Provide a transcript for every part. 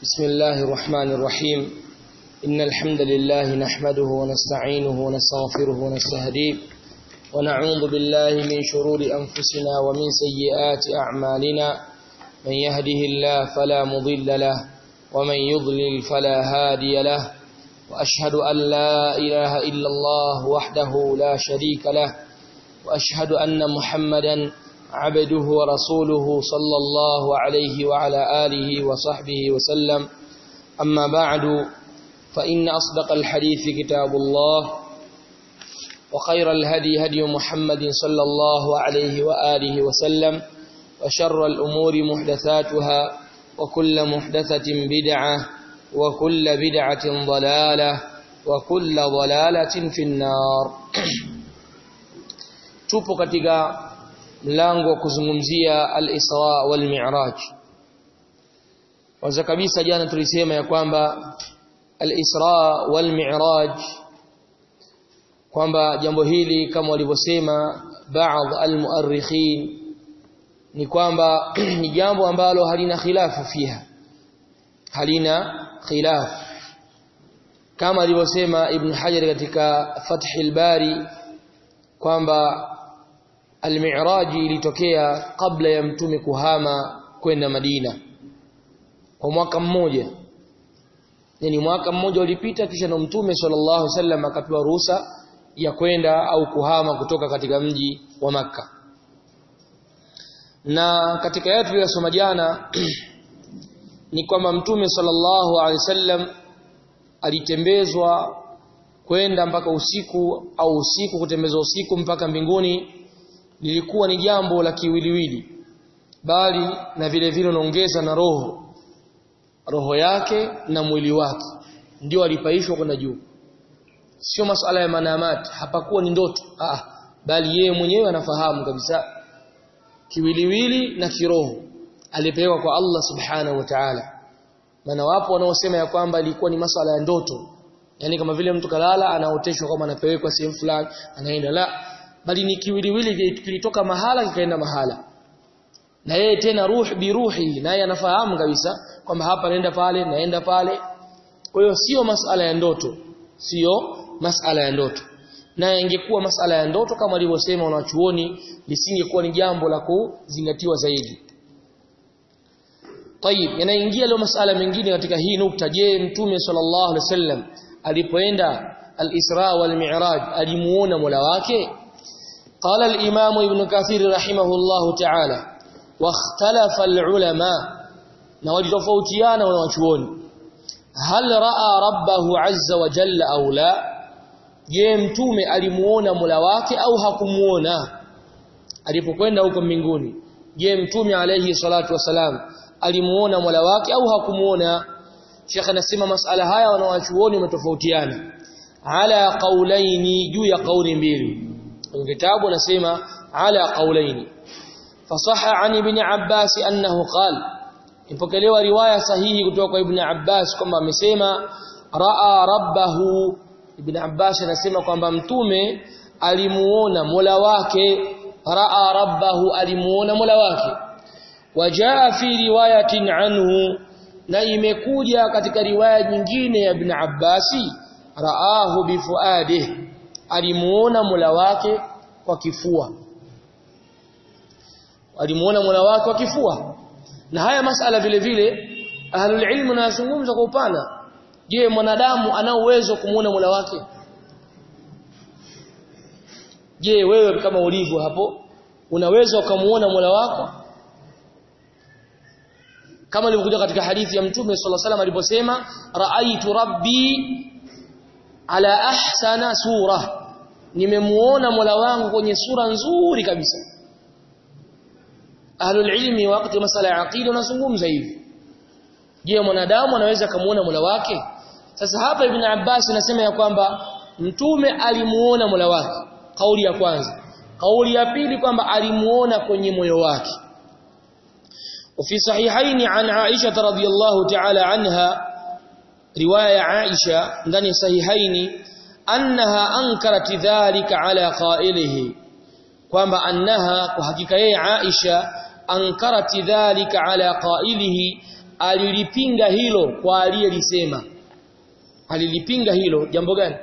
بسم الله الرحمن الرحيم إن الحمد لله نحمده ونستعينه ونستغفره ونستهديه ونعوذ بالله من شرور أنفسنا ومن سيئات أعمالنا من يهده الله فلا مضل له ومن يضلل فلا هادي له وأشهد أن لا إله إلا الله وحده لا شريك له وأشهد أن محمدا عبده ورسوله صلى الله عليه وعلى آله وصحبه وسلم أما بعد فإن أصدق الحديث كتاب الله وخير الهدي هدي محمد صلى الله عليه وآله وسلم وشر الأمور محدثاتها وكل محدثة بدعة وكل بدعة ضلالة وكل ضلالة في النار tupo katika mlango wa kuzungumzia al-Isra wal Mi'raj. Kwanza kabisa jana tulisema ya kwamba al-Isra wal Mi'raj kwamba jambo hili kama walivyosema baadhi al-muarrikhin ni kwamba ni jambo ambalo halina khilafu fiha halina khilaf kama alivyosema Ibn Hajar katika Fath al-Bari kwamba Al-Mi'raj ilitokea kabla ya mtume kuhama kwenda Madina kwa mwaka mmoja. Yaani mwaka mmoja ulipita kisha na mtume sallallahu alaihi wasallam akapewa ruhusa ya kwenda au kuhama kutoka katika mji wa maka Na katika yale tuliyosoma jana ni kwamba mtume sallallahu alaihi wasallam alitembezwa kwenda mpaka usiku au usiku kutembezwa usiku mpaka mbinguni lilikuwa ni jambo la kiwiliwili bali na vile vile unaongeza na roho roho yake na mwili wake ndio alipaishwa kwenda juu sio masuala ya manamat hapakuwa ni ndoto ah bali yeye mwenyewe anafahamu kabisa kiwiliwili na kiroho alipewa kwa Allah subhanahu wa ta'ala maana wapo wanaosema ya kwamba ilikuwa ni masuala ya ndoto yani kama vile mtu kalala anaoteshwa kama anapelekwa sehemu fulani anaenda la bali ni kiwiliwili kilitoka mahala kikaenda mahala na yeye tena ruh bi ruhi naye anafahamu kabisa kwamba hapa naenda pale naenda pale kwa hiyo sio masala ya ndoto sio masala ya ndoto na ingekuwa masala ya ndoto kama alivyosema wanachuoni lisingekuwa ni jambo la kuzingatiwa zaidi Tayib yanaingia leo masala mengine katika hii nukta je mtume sallallahu alaihi wasallam alipoenda al-Isra wal Mi'raj alimuona Mola wake قال الإمام ابن كثير رحمه الله تعالى واختلف العلماء نوجفوتيانا ونوچون هل راى ربه عز وجل او لا je mtume alimuona Mola wake au hakumuona alipokwenda huko mbinguni je mtume alayhi salatu wasalam alimuona Mola wake au hakumuona Sheikh anasema masala haya wanawachuoni umetofautiana ala qaulaini juu ya kauli mbili kwenye kitabu anasema ala qaulaini fasaha an ibn Abbas annahu qala ipokelewa riwaya sahihi kutoka kwa ibn Abbas kwamba amesema raa rabbahu ibn Abbas anasema kwamba mtume alimuona Mola wake raa rabbahu alimuona Mola wake wajaa fi riwayatin anhu na imekuja katika riwaya nyingine ya ibn Abbasi raahu bifuadihi alimuona Mola wake kwa kifua alimuona Mola wake kwa kifua na haya masala vile vile ahlul ilmu nazungumza kwa upana je mwanadamu ana uwezo kumuona Mola wake je wewe kama ulivyo hapo unaweza ukamuona Mola wako kama ilivyokuja katika hadithi ya mtume sallallahu alaihi wasallam aliposema raaitu rabbi ala ahsana sura nimemuona Mola wangu kwenye sura nzuri kabisa ahlul ilmi wakati masala ya aqida wanazungumza hivi je mwanadamu anaweza kumuona Mola wake sasa hapa ibn Abbas anasema ya kwamba mtume alimuona Mola wake kauli ya kwanza kauli ya pili kwamba alimuona kwenye moyo wake وفي صحيحين عن عائشة رضي الله تعالى عنها رواية عائشة ndani sahihaini annaha ankarat dhalika ala qailihi kwamba annaha kwa hakika yeye Aisha ankarat dhalika ala qailihi alilipinga hilo kwa aliyelisema alilipinga hilo jambo gani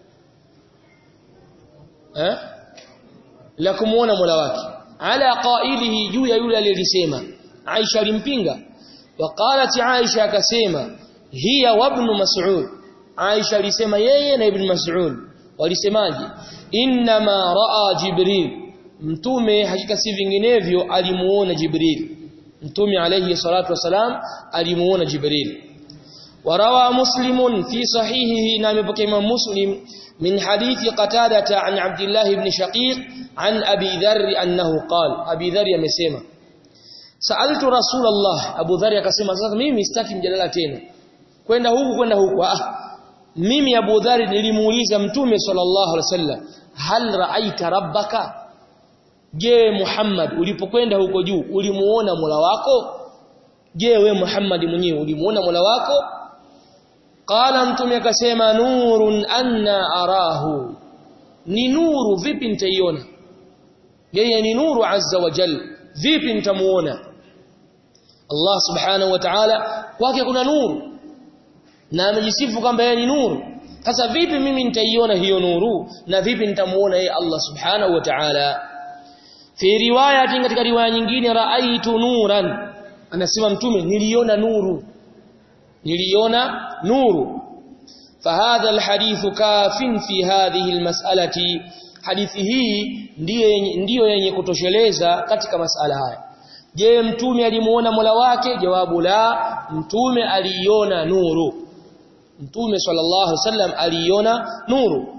eh la kumuona Mola wake ala qailihi juu ya yule aliyelisema Aisha alimpinga waqalat Aisha akasema hiya wa ibn Mas'ud Aisha alisema yeye na ibn Mas'ud walisemaje inma raa Jibril mtume hakika si vinginevyo alimuona Jibril mtume alayhi salatu wasalam alimuona Jibril وروى مسلم في صحيحه نام بكيم مسلم من حديث قتادة عن عبد الله بن شقيق عن أبي ذر أنه قال أبي ذر يمسيما سألت رسول الله أبو ذر يكسيما sasa mimi sitaki mjadala tena kwenda huku kwenda huku ah mimi Abu Dhar nilimuuliza mtume sallallahu alaihi wasallam hal ra'aita rabbaka je Muhammad ulipokwenda huko juu ulimuona Mola wako je we Muhammad mwenyewe ulimuona Mola wako qala mtume akasema nurun anna arahu ni nuru vipi nitaiona yeye ni nuru azza wa jal vipi nitamuona Allah subhanahu wa ta'ala kwake kuna nuru na amejisifu kwamba yeye ni nuru sasa vipi mimi nitaiona hiyo nuru na vipi nitamuona yeye Allah subhanahu wa ta'ala fi riwaya katika riwaya nyingine raaitu nuran anasema mtume niliona nuru niliona nuru fahadha alhadithu kafin fi hadhihi almas'alati hadithi hii ndiyo ndiyo yenye kutosheleza katika masala haya je mtume alimuona Mola wake jawabu la mtume aliona nuru mtume sallallahu alaihi wasallam aliona nuru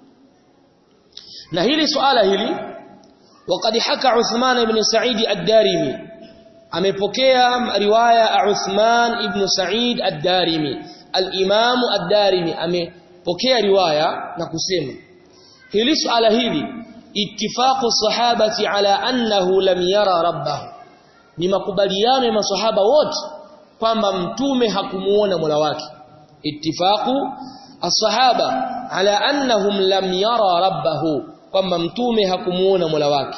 na hili swala hili وقد حكى عثمان بن سعيد الدارمي amepokea riwaya ya Uthman ibn Sa'id ad-Darimi al-Imam ad-Darimi amepokea riwaya na kusema hili swala hili ittifaqu sahabati ala annahu lam yara rabbahu ni makubaliano ya maswahaba wote kwamba mtume hakumuona Mola wake ittifaqu as-sahaba ala annahum lam yara rabbahu kwamba mtume hakumuona Mola wake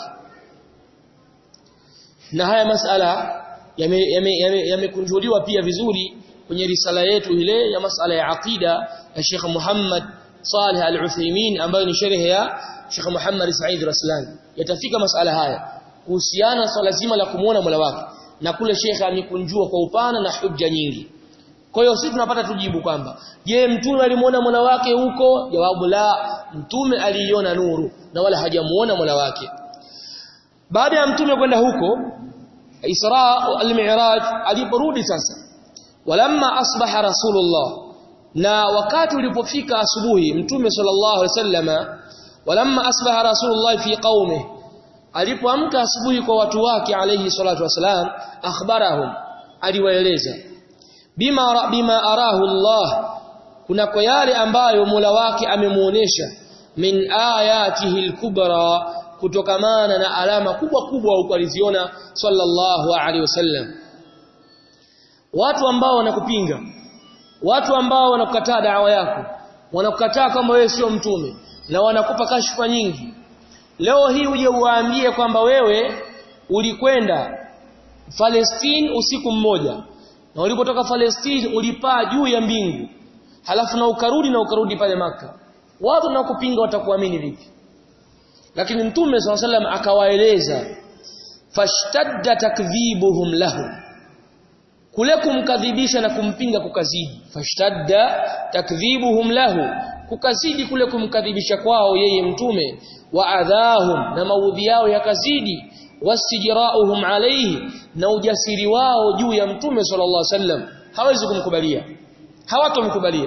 na haya masala yamekunjuliwa pia vizuri kwenye risala yetu ile ya masala ya aqida ya Sheikh Muhammad Saleh Al-Uthaymeen ambayo ni sharh ya Sheikh Muhammad Said Raslan yatafika masala haya kuhusiana swala zima la kumuona Mola wake na kule Sheikh amekunjua kwa upana na hujja nyingi kwa hiyo sisi tunapata tujibu kwamba je mtume alimuona Mola wake huko jawabu la mtume aliiona nuru na wala hajamuona Mola wake baada ya mtume kwenda huko Isra al-Mi'raj aliporudi sasa walamma asbaha rasulullah na wakati ulipofika asubuhi mtume sallallahu alaihi wasallama walamma asbaha rasulullah fi qaumi alipoamka asubuhi kwa watu wake alayhi salatu wasalam akhbarahum aliwaeleza bima bima arahu Allah kuna kwa yale ambayo Mola wake amemuonesha min ayatihi al-kubra kutokamana na alama kubwa kubwa huko aliziona sallallahu alaihi wasallam watu ambao wanakupinga watu ambao wanakukataa dawa yako wanakukataa kama wewe sio mtume na wanakupa kashfa nyingi leo hii uje uwaambie kwamba wewe ulikwenda Palestine usiku mmoja na ulipotoka Palestine ulipaa juu ya mbingu halafu na ukarudi na ukarudi pale maka watu wanakupinga watakuamini vipi lakini mtume swalla sallam akawaeleza fashtadda takdhibuhum lahu kule kumkadhibisha na kumpinga kukazidi fashtadda takdhibuhum lahu kukazidi kule kumkadhibisha kwao yeye mtume wa adhahum na maudhi yao yakazidi wasijrauhum alayhi na ujasiri wao juu ya mtume sallallahu alaihi wasallam hawezi kumkubalia hawatomkubalia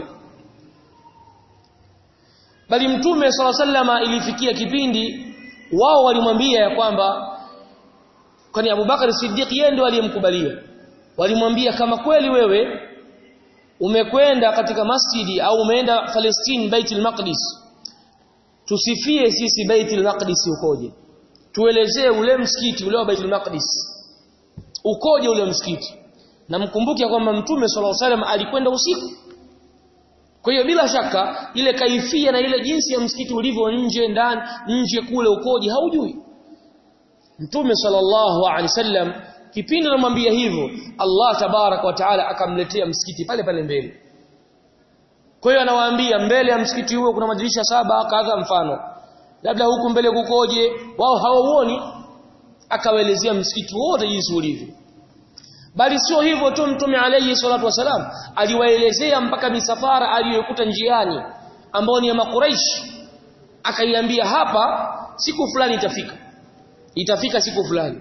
bali mtume sallallahu alaihi wasallam ilifikia kipindi wao walimwambia ya kwamba kwani Abubakar Siddiq yeye ndio aliyemkubalia walimwambia kama kweli wewe umekwenda katika masjidi au umeenda Palestine Baitul Maqdis tusifie sisi Baitul Maqdis ukoje tuelezee ule msikiti ule wa Baitul Maqdis ukoje ule msikiti na mkumbuke kwamba mtume sallallahu alaihi wasallam alikwenda usiku kwa hiyo bila shaka ile kaifia na ile jinsi ya msikiti ulivyo nje ndani nje kule ukoje haujui Mtume sallallahu alaihi wasallam kipindi anamwambia hivyo Allah tabarak wa taala akamletea msikiti pale pale mbele kwa hiyo anawaambia mbele ya msikiti huo kuna madirisha saba kadha mfano labda huku mbele kukoje wao hawauoni akawaelezea msikiti wote jinsi ulivyo bali sio hivyo tu mtume alayhi salatu wasalam aliwaelezea mpaka misafara aliyokuta njiani ambao ni ya makuraish akaiambia hapa siku fulani itafika itafika siku fulani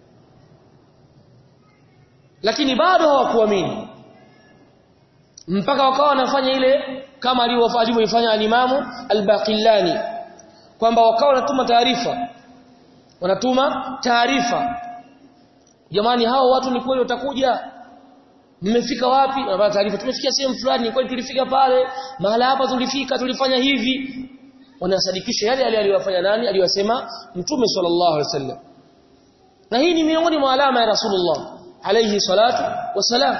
lakini bado hawakuamini mpaka wakawa wanafanya ile kama alivyoifanya alimamu al-Baqillani kwamba wakawa wanatuma taarifa wanatuma taarifa jamani hao watu ni kweli watakuja mmefika wapi wanapata taarifa tumefikia sehemu fulani ni kweli tulifika pale mahala hapa tulifika tulifanya hivi wanasadikisha yale yale aliyofanya nani aliyosema mtume sallallahu alaihi wasallam na hii ni miongoni mwa alama ya rasulullah alayhi salatu wasalam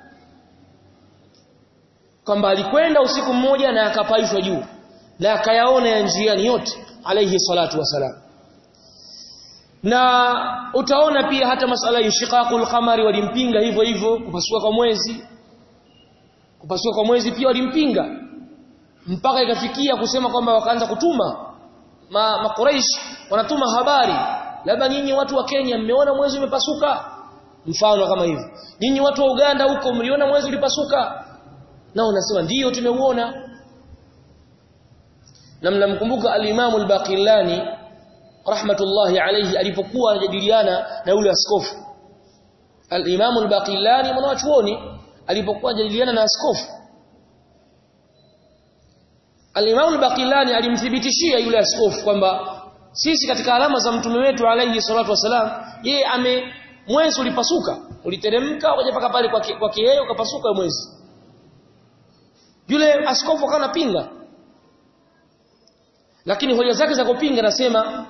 kwamba alikwenda usiku mmoja na akapaishwa juu na akayaona ya njiani yote alayhi salatu wasalam na utaona pia hata masala ya shiqaqul qamari walimpinga hivyo hivyo kupasuka kwa mwezi kupasuka kwa mwezi pia walimpinga mpaka ikafikia kusema kwamba wakaanza kutuma ma, ma Quraysh wanatuma habari labda nyinyi watu wa Kenya mmeona mwezi umepasuka mfano kama hivyo nyinyi watu wa Uganda huko mliona mwezi ulipasuka na unasema ndiyo tumeuona na mnamkumbuka al-Imam al-Baqillani rahmatullahi alayhi alipokuwa anajadiliana na yule askofu al-Imam al-Baqillani mwanachuoni alipokuwa anajadiliana na askofu al-Imam al-Baqillani alimthibitishia yule askofu kwamba sisi katika alama za mtume wetu alayhi salatu wasalam yeye ame mwezi ulipasuka uliteremka ukaja paka pale kwa kwa yeye ukapasuka mwezi yule askofu akawa anapinga lakini hoja zake za kupinga nasema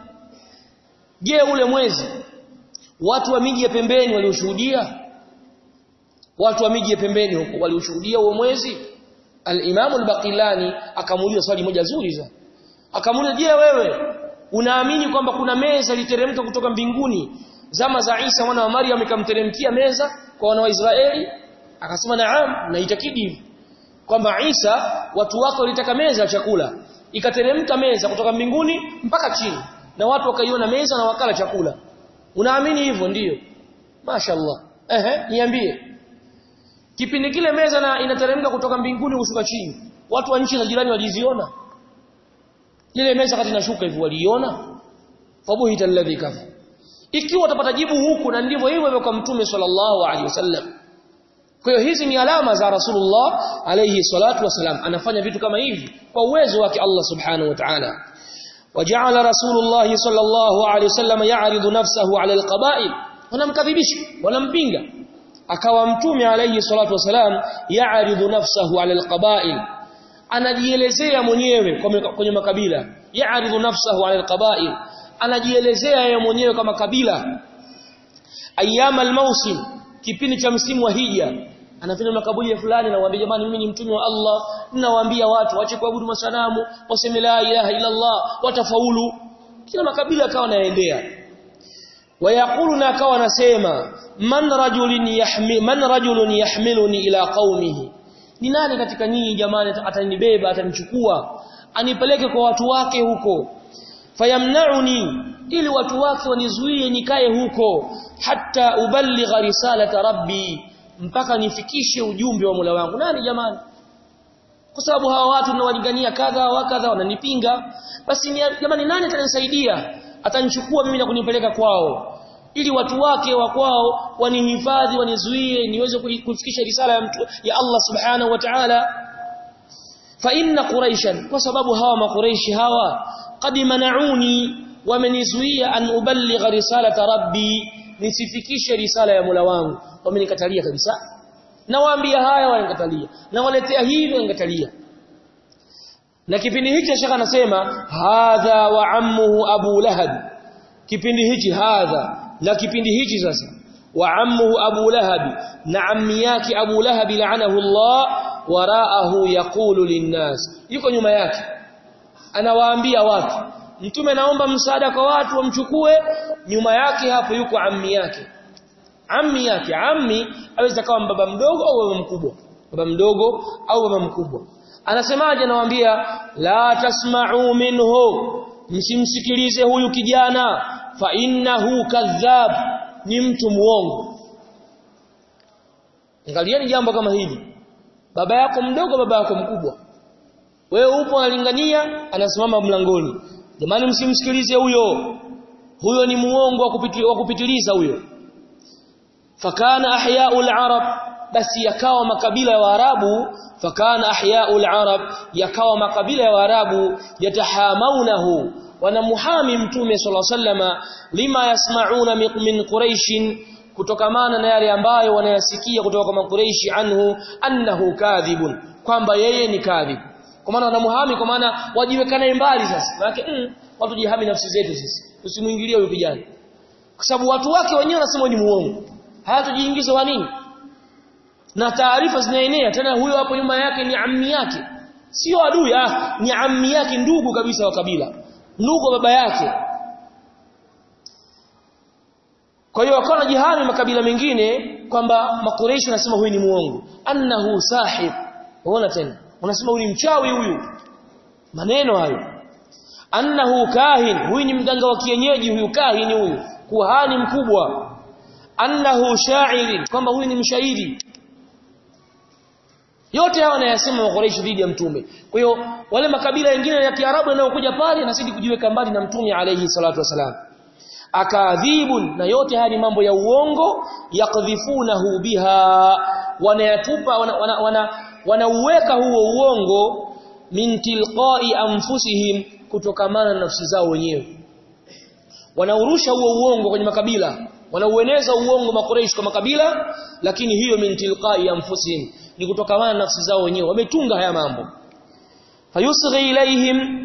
je ule mwezi watu wa miji ya pembeni walioshuhudia watu wa miji ya pembeni huko walioshuhudia huo mwezi al-Imam al-Baqilani akamuuliza swali moja zuri sana akamuuliza je wewe unaamini kwamba kuna meza iliteremka kutoka mbinguni zama za Isa mwana wa Maryam ikamteremkia meza kwa wana wa Israeli akasema naam naitakidi hivi kwamba Isa watu wake walitaka meza ya chakula ikateremka meza kutoka mbinguni mpaka chini na watu wakaiona meza na wakala chakula unaamini hivyo ndiyo mashaallah ehe niambie kipindi kile meza na inateremka kutoka mbinguni kushuka chini watu wa nchi za jirani waliziona ile meza kati inashuka hivi waliiona fabuhita alladhi kafa ikiwa utapata jibu huku na ndivyo hivyo kwa mtume sallallahu alaihi wasallam kwa hiyo hizi ni alama za Rasulullah alayhi salatu wasalam anafanya vitu kama hivi kwa uwezo wake Allah subhanahu wa ta'ala وجعل رسول الله صلى الله عليه وسلم يعرض نفسه على القبائل wanamkadhibisha wanampinga akawa mtume alayhi salatu wasalam ya'ridu nafsahu 'ala alqaba'il anajielezea mwenyewe kwenye makabila ya'ridu nafsahu 'ala alqaba'il anajielezea yeye mwenyewe kama kabila ayyama almawsim kipindi cha msimu wa hija anafanya makaburi ya fulani na waambia jamani mimi ni mtume wa Allah ninawaambia watu waache kuabudu masanamu waseme la ilaha illa Allah watafaulu kila makabila akawa naendea wayaqulu na akawa anasema man rajulun yahmi man rajulun yahmiluni ila qaumihi ni nani katika nyinyi jamani atanibeba atanichukua anipeleke kwa watu wake huko fayamnauni ili watu wake wanizuie nikae huko hatta uballigha risalata rabbi mpaka nifikishe ujumbe wa Mola wangu nani jamani kwa sababu hawa watu ninawalingania kadha wa kadha wananipinga basi ni, jamani nani atanisaidia atanichukua mimi na kunipeleka kwao ili watu wake wa kwao wanihifadhi wanizuie niweze kufikisha risala ya, mtu, ya Allah subhanahu wa ta'ala fa inna quraishan kwa sababu hawa makuraishi hawa qad manauni wamenizuia an uballigha risalata rabbi nisifikishe risala ya Mola wangu wamenikatalia kabisa nawaambia haya wanikatalia na waletea hivi wanikatalia na kipindi hichi shaka anasema hadha wa ammuhu abu lahab kipindi hichi hadha na kipindi hichi sasa wa ammuhu abu lahab na ammi yake abu lahab la'anahu Allah waraahu yaqulu linnas yuko nyuma yake anawaambia watu mtume naomba msaada kwa watu wamchukue nyuma yake hapo yuko ammi yake ammi yake ammi aweza kawa baba mdogo au baba mkubwa baba mdogo au baba mkubwa anasemaje anawaambia la tasma'u minhu msimsikilize huyu kijana fa innahu kadhab ni mtu muongo angalieni jambo kama hili baba yako mdogo baba yako mkubwa wewe upo unalingania anasimama mlangoni jamani msimsikilize huyo huyo ni muongo wa kupitiliza huyo fakana ahya'ul arab basi yakawa makabila ya waarabu fakana ahya'ul arab yakawa makabila ya waarabu yatahamaunahu wanamuhami mtume sallallahu alaihi wasallama lima yasmauna min quraish kutokamana na yale ambayo wanayasikia kutoka kwa makureishi anhu annahu kadhibun kwamba yeye ni kadhib kwa maana wanamuhami kwa maana wajiwekana mbali sasa maana mm, watu jihami nafsi zetu sisi usimuingilie huyo kijana kwa sababu watu wake wenyewe wanasema ni muongo hayatujiingiza wa nini na taarifa zinaenea tena huyo hapo nyuma yake ni ammi yake sio adui ah ni ammi yake ndugu kabisa wa kabila ndugu wa baba yake kwa hiyo wakawa jihami makabila mengine kwamba makureishi wanasema huyu ni muongo annahu sahib unaona tena unasema huyu ni mchawi huyu maneno hayo annahu kahin huyu ni mganga wa kienyeji huyu kahin huyu kuhani mkubwa annahu sha'ir kwamba huyu ni mshairi yote haya wanayasema makureishi dhidi ya mtume kwa hiyo wale makabila mengine ya Kiarabu yanayokuja pale yanazidi kujiweka mbali na mtume alayhi salatu wasalam akadhibun na yote haya ni mambo ya uongo yakdhifunahu biha wanayatupa wanauweka wana, wana, wana huo uongo min tilqai anfusihim kutokamana na nafsi zao wenyewe wanaurusha huo uongo kwenye makabila wanaueneza uongo makureish kwa makabila lakini hiyo min tilqai anfusihim ni kutokamana na nafsi zao wenyewe wametunga haya mambo fayusghi ilaihim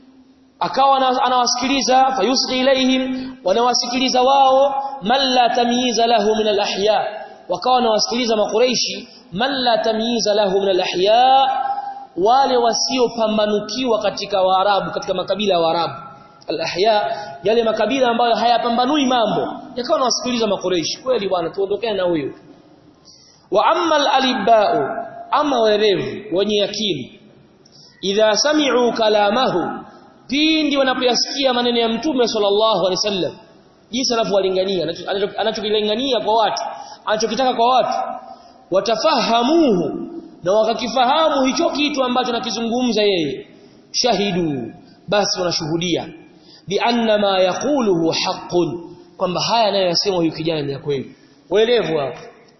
akawa anawasikiliza fayusghi ilaihim wanawasikiliza wao man la tamyiza lahu min alahya wakawa wanawasikiliza makureishi man la tamyiza lahu min alahya wale wasiopambanukiwa katika waarabu katika makabila ya waarabu alahya yale makabila ambayo hayapambanui mambo yakawa wanawasikiliza makureishi kweli bwana tuondokane na huyo wa amma alibau ama werevu wenye akili idha sami'u kalamahu pindi wanapoyasikia maneno ya mtume sallallahu alaihi wasallam jinsi anavyowalingania anachokilingania kwa watu anachokitaka kwa watu watafahamuhu na wakakifahamu hicho kitu ambacho nakizungumza yeye shahidu basi wanashuhudia bi anna ma yaquluhu haqqun kwamba haya anayosema huyu kijana ni ya kweli waelevu hapo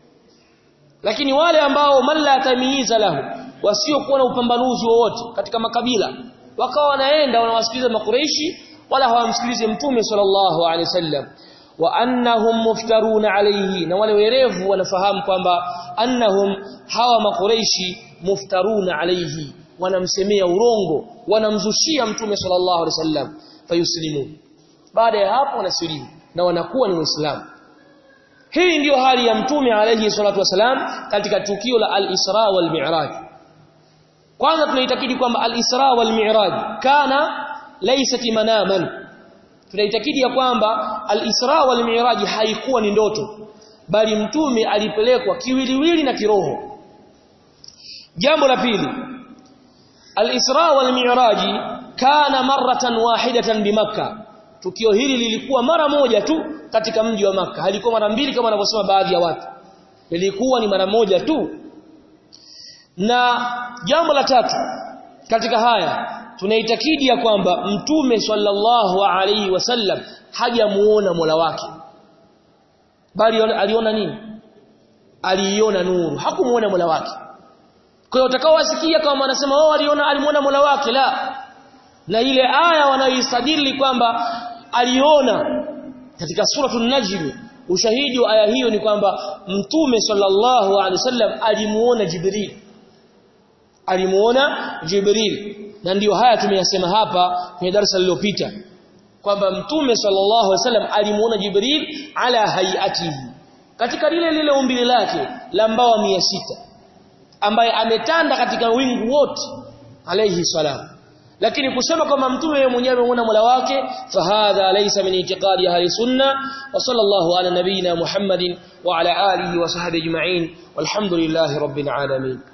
lakini wale ambao man la tamyiza lahu wasiokuwa na upambanuzi wowote katika makabila wakawa wanaenda wanawasikiliza makureishi wala hawamsikilize mtume sallallahu alaihi wasallam wa annahum muftaruna alayhi na wale werevu wanafahamu kwamba annahum hawa makureishi muftaruna alayhi wanamsemea urongo wanamzushia mtume sallallahu alaihi wasallam fayuslimu baada ya hapo wanasilimu na wanakuwa ni waislamu hii ndiyo hali ya mtume alayhi salatu wasalam katika tukio la al-Isra wal Mi'raj kwanza tunaitakidi kwamba al-Isra wal Mi'raj kana laysat manaman tunaitakidi ya kwamba al-Isra wal Mi'raj haikuwa ni ndoto bali mtume alipelekwa kiwiliwili na kiroho jambo la pili al-Isra wal Mi'raj kana maratan wahidatan bi Makkah tukio hili lilikuwa mara moja tu katika mji wa maka halikuwa mara mbili kama wanavyosema baadhi ya watu lilikuwa ni mara moja tu na jambo la tatu katika haya tunaitakidi ya kwamba mtume sallallahu alaihi wasallam hajamuona Mola wake bali aliona nini aliiona nuru hakumuona Mola wake kwa hiyo utakaowasikia kama wanasema wao aliona alimuona Mola wake la na ile aya wanayoisadili kwamba aliona katika suratul najm ushahidi wa aya hiyo ni kwamba mtume sallallahu alaihi wasallam alimuona jibril alimuona jibril na ndiyo haya tumeyasema hapa kwenye darasa lililopita kwamba mtume sallallahu alaihi wasallam alimuona jibril ala hayatihi katika lile lile umbile lake la mbawa 600 ambaye ametanda katika wingu wote alayhi salam lakini kusema kwamba mtume yeye mwenyewe amemuona Mola wake fahadha laysa min i'tiqadi ahli sunna wa sallallahu ala nabiyyina Muhammadin wa ala alihi wa sahbihi ajma'in walhamdulillahi rabbil alamin